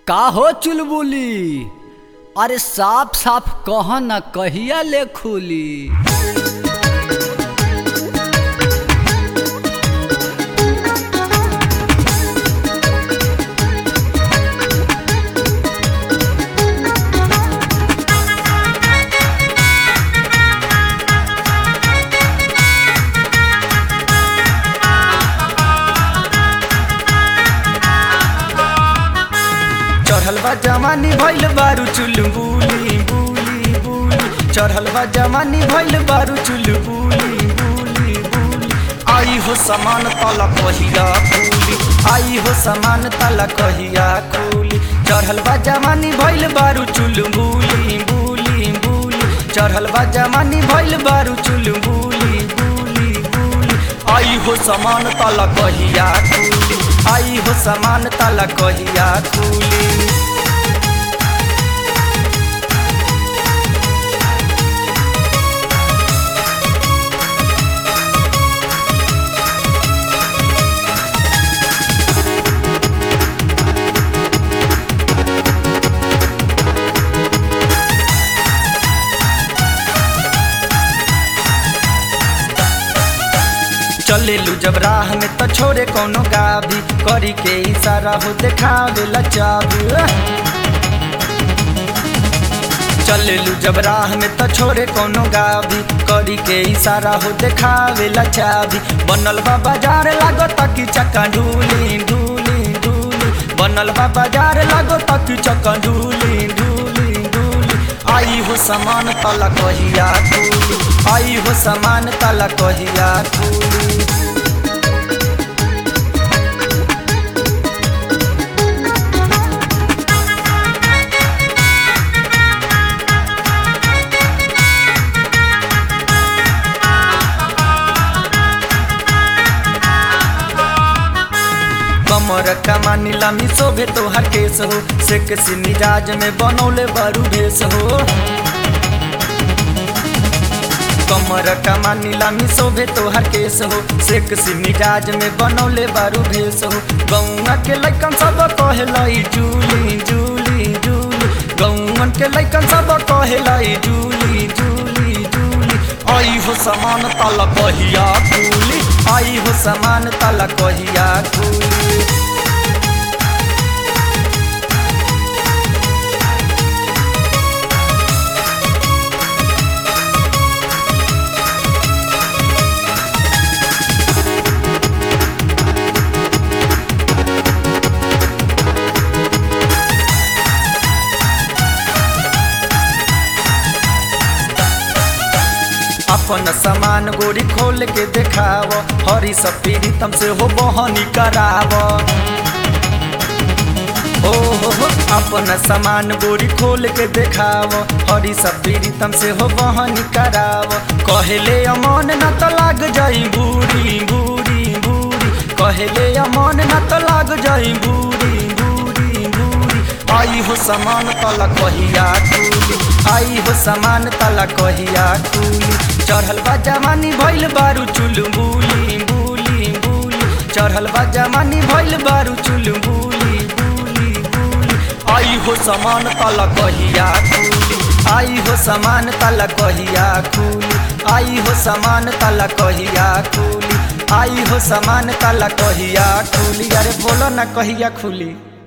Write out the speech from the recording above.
का हो चुलबुली अरे साफ साफ कह न कहिया ले खुली चढ़ल बा जवानी भइल बारू चुल बुली बुली बुली चढ़ल बा जवानी भइल बारू चुल बुली बुली बुली आई हो समान तला कहिया खुली आई हो समान तला कहिया खुली चढ़ल बा जवानी भइल बारू चुल बुली बुली बुली चढ़ल बा जवानी भइल बारू चुल बुली बुली बुली आई हो समान तला कहिया खुली आई हो समान तला कहिया खुली चलेलू जब राह में तो छोड़े कोनो गाभी करी के इशारा हो देखावे ला चाबी चलेलू जब राह में तो छोड़े कोनो गाभी करी के इशारा हो देखावे ला चाबी बनल बा बाजार लागो तकी चक्का ढूली ढूली ढूली बनल बा बाजार लागो तकी चक्का ढूली ढूली ढूली आई हो समान तला कहिया खुली आई हो समान तला कहिया खुली कमर कमानी लामी शोभे तोहर केस हो से किसी मिजाज में बनौले बरू भेस हो कमर कमानी लामी शोभे तोहर केस हो से किसी मिजाज में बनौले बारू भेस हो गौआ के लैकन सब कहलाई जूली जूली जूली गौवन के लैकन सब कहलाई जूली जूली जूली आई हो समान तला कहिया खुली आई हो समान तला कहिया खुली अपन सामान गोरी खोल के देखाव हरी सपीरी तम से हो बहनी कराव ओ हो हो अपन सामान गोरी खोल के देखाव हरी सपीरी तम से हो बहनी कराव कहले अमन न तो लाग जाई बूढ़ी बूढ़ी बूढ़ी कहले अमन न तो लाग जाई बूढ़ी बूढ़ी बूढ़ी आई हो समान तला कहिया खुली आई हो समान तला कहिया खुली चढ़ल बा जवानी भइल बारू चुल बुली बुली बुली चढ़ल बा जवानी भइल बारू चुल बुली बुली बुली आई हो समान तला कहिया खुली आई हो समान तला कहिया खुली आई हो समान तला कहिया खुली आई हो समान तला कहिया खुली अरे बोलो ना कहिया खुली